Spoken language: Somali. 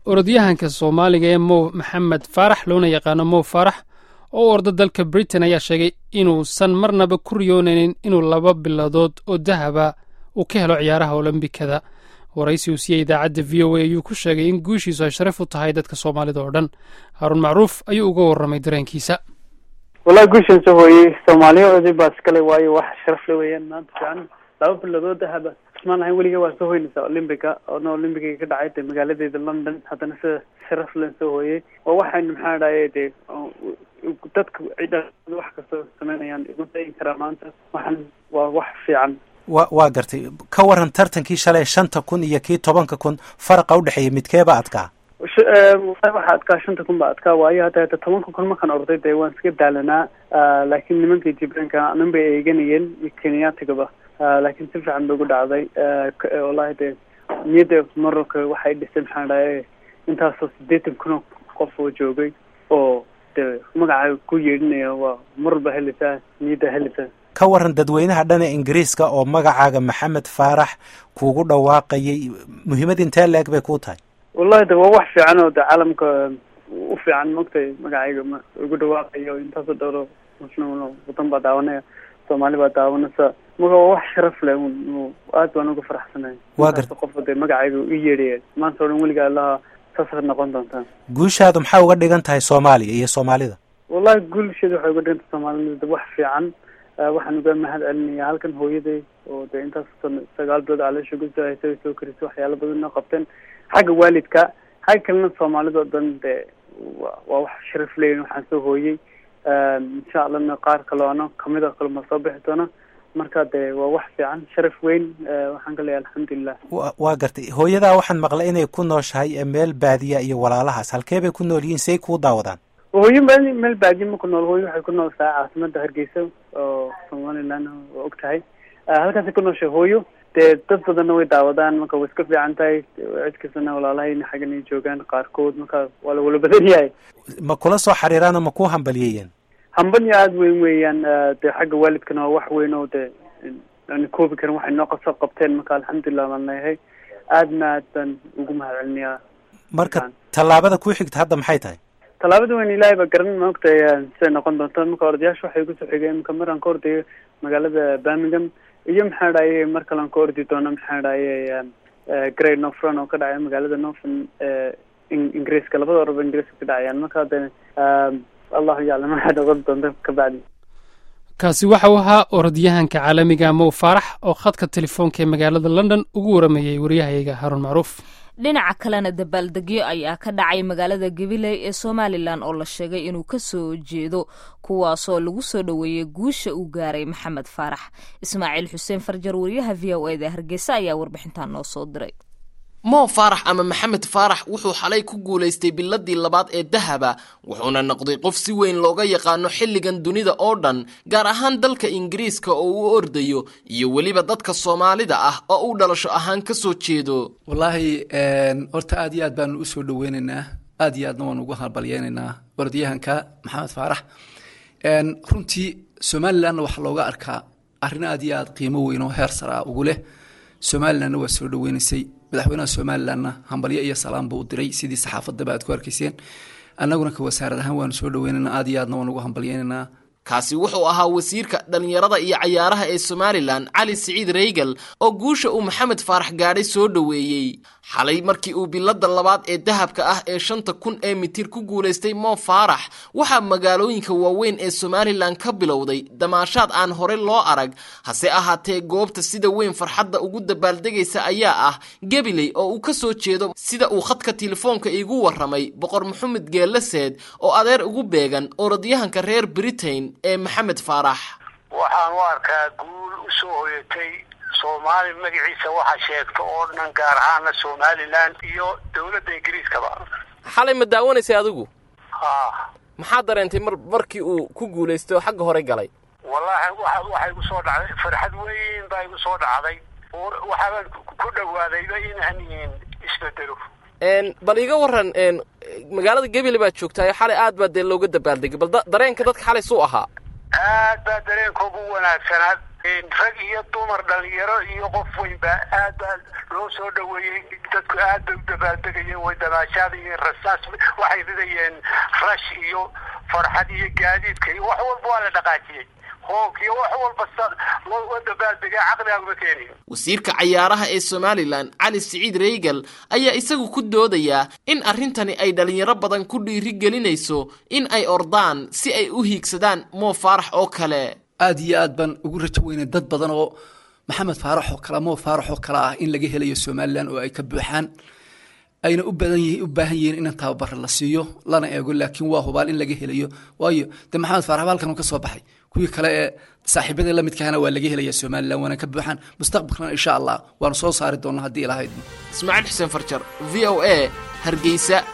orodyahanka soomaaliga ee mow maxamed faarax loona yaqaano mow faarax oo u orda dalka britain ayaa sheegay inuusan marnaba ku riyoonaynin inuu laba biladood oo dahaba uu ka helo ciyaaraha olombikada waraysi uu siiyey idaacadda v o a ayuu ku sheegay in guushiisu ay sharaf u tahay dadka soomaalida oo dhan haaruun macruuf ayuu uga warramay dareenkiisa wallahi guushan soo hooyey soomaaliyaoodii baa iskale waayo wax sharaf le weeyaan maanta fiican laba biladood dahaba ismaan lahayn weliga waa soo hoynaysaa olymbica oona olymbiga ka dhacay de magaaladeeda london haddana sida sharaf len soo hooyey oo waxaynu maxaa dhaye de dadka wax kastoo sameynayaan igu dayin karaa maanta waxaan waa wax fiican wa waa gartay ka waran tartankii shalay shanta kun iyo kii tobanka kun faraqa udhexeeya midkeeba adkaa waxa adkaa shanta kun ba adkaa waayo hadda hada tobanka kun markaan orday dee waan iska daalanaa laakiin nimankii jibranka anan bay eeganayeen iyo kenyatigaba laakiin si fiican bay ugu dhacday wallahi dee niyadda morocco waxay dhisay maxaa dhaye intaasoo sideetan kun oo qof oo joogay oo de magacaaga ku yeedhinaya waa marwalba helaysaa niyadda helaysaa ka waran dadweynaha dhana ingiriiska oo magacaaga maxamed faarax kuugu dhawaaqayay muhiimad intee la-eg bay kuu tahay wallahi de waa wax fiican oo de caalamka u fiican maogtay magacayga ma igu dhawaaqayo intaasoo dhowro muslim wadan baa daawanaya soomaali baa daawanaysa marka waa wax sharaf leh aad baan uga faraxsanay waa garta qof de magacayga i yeedhaya maanta o dhan weliga allaha saasad noqon doontaa guushaadu maxaa uga dhigan tahay soomaaliya iyo soomaalida wallahi guulsheeda waxay uga dhigan tahay soomaalida wax fiican waxaan uga mahad celinaya halkan hooyaday oo de intaas sagaal bilood caloosha gusoo haysa soo karisay waxyaala badan noo qabteen xagga waalidka xagga kalena soomaalida o dhan de waa wax sharaf leyn waxaan soo hooyey insha allahna qaar kaloo ano kamid a kale ma soo bixi doona marka de waa wax fiican sharaf weyn waxaan ka leeyahay alxamdulilah wa waa gartay hooyadaa waxaan maqlay inay ku nooshahay meel baadiya iyo walaalahaas halkee bay ku nool yihiin say kuu daawadaan hooyo meel meel baadiya ma ku nool hooyo waxay ku nooltahay caasimada hargeysa oo somaliland waa og tahay halkaasay ku nooshay hooyo dee dad badanna way daawadaan marka way iska fiican tahay cid kastana walaalahayna xaggan ay joogaan qaarkood marka waa la wala badan yahay ma kula soo xariiraano ma ku hambaliyeeyeen hambanya aada weyn weeyaan de xagga waalidkana waa wax weyn oo de aan koobi karin waxay noo kasoo qabteen marka alxamdulilah baan leeyahay aadna aad baan ugu mahad celinayaa marka tallaabada ku xigta hadda maxay tahay tallaabada weyn ilaahay baa garan maogtay siday noqon doonto marka ordayaasha waxay kusoo xigeen marka maraan ka ordayo magaalada birmingham iyo maxaa dhaye mar kalean ka ordi doono maxaa dhaye great northron oo ka dhacaya magaalada northern ingiriiska labada oraba ingiriiska ka dhacayaan marka de allahu yaclam waxay noqon doonto kabacdi kaasi waxa uu ahaa orodyahanka caalamiga mow faarax oo khadka telefoonka ee magaalada london ugu waramayey waryahayaga haruun macruuf dhinaca kalena dabaaldegyo ayaa ka dhacay magaalada gabiley ee somalilan oo la sheegay inuu ka soo jeedo kuwaasoo lagu soo dhoweeyey guusha uu gaaray maxamed faarax ismaaciil xuseen farjar wariyaha v o eda hargeysa ayaa warbixintan noo soo diray moo faarax ama maxamed faarax wuxuu xalay ku guulaystay biladii labaad ee dahaba wuxuuna noqday qof si weyn looga yaqaano xilligan dunida oo dhan gaar ahaan dalka ingiriiska oo uu ordayo iyo weliba dadka soomaalida ah oo uu dhalasho ahaan ka soo jeedo wallaahi horta aad iyo aad baanu usoo dhaweynaynaa aad iyo aadna waanu ugu halbalyeynaynaa orodyahanka maxamed faarax runtii somalilanna waxaa looga arkaa arrin aad iyo aad qiimo weyn oo heer saraa ugu leh somalilanna waa soo dhaweynaysay madaxweynaha somalilanna hambalyo iyo salaam buu u diray sidii saxaafadaba aad ku arkayseen annaguna ka wasaarad ahaan waanu soo dhaweynayna aad iyo aadna waan ugu hambalyeynaynaa kaasi wuxuu ahaa wasiirka dhallinyarada iyo cayaaraha ee somalilan cali siciid reygal oo guusha uu maxamed faarax gaadhay soo dhoweeyey xalay markii uu bilada labaad ee dahabka ah ee shanta kun ee mitir ku guulaystay moo faarax waxaa magaalooyinka waaweyn ee somalilan ka bilowday damaashaad aan hore loo arag hase ahaatee goobta sida weyn farxadda ugu dabaaldegaysa ayaa ah gabiley oo uu ka soo jeedo sida uu khadka telefoonka iigu warramay boqor maxamed geelaseed oo adeer ugu beegan orodyahanka reer britain ee maxamed faarax waxaan u arkaa guul u soo hoyatay soomaali magaciisa waxa sheegta oo dhan gaar ahaana somalilan iyo dowladda ingiriiskaba xalay ma daawanaysay adigu ha maxaa dareentay mar markii uu ku guulaystay oo xagga hore galay wallaahi waxa waxa igu soo dhacday farxad weyn baa igu soo dhacday waxaabaan ku dhawaadayba inaan isbedelo bal iga waran magaalada gebile baad joogtaayo xalay aad baa dee looga dabaaldegay bal dareenka dadka xalay suu ahaa aad baa dareenkoogu wanaagsanaa rag iyo dumar dhalinyaro iyo qof weynba aad baa loo soo dhaweeyey dadku aad bay u dabaaldegayeen way damaashaadayeen rasaas waxay ridayeen rash iyo farxad iyo gaadiidka iyo wax walba waa la dhaqaajiyey hoog iyo wax walba loo dabaaldegay caqligaaguma keenin wasiirka cayaaraha ee somalilan cali siciid reygal ayaa isagu ku doodayaa in arrintani ay dhalinyaro badan ku dhiiri gelinayso in ay ordaan si ay u hiigsadaan moo faarax oo kale aad iyo aad baan ugu rajo weynay dad badan oo maxamed faarax oo kale moo faarax oo kale ah in laga helayo somalilan oo ay ka buuxaan ayna u badan yihiin u baahan yihiin in tababara la siiyo lana eego laakiin waa hubaal in laga helayo waayo dee maxamed faarax halkan uu ka soo baxay kuwii kale ee saaxiibadii la midkahana waa laga helaya somalilan waana ka buuxaan mustaqbalkana insha allah waanu soo saari doonaa haddii ilahayd ismaaciil xuseen farjar v o a hargeysa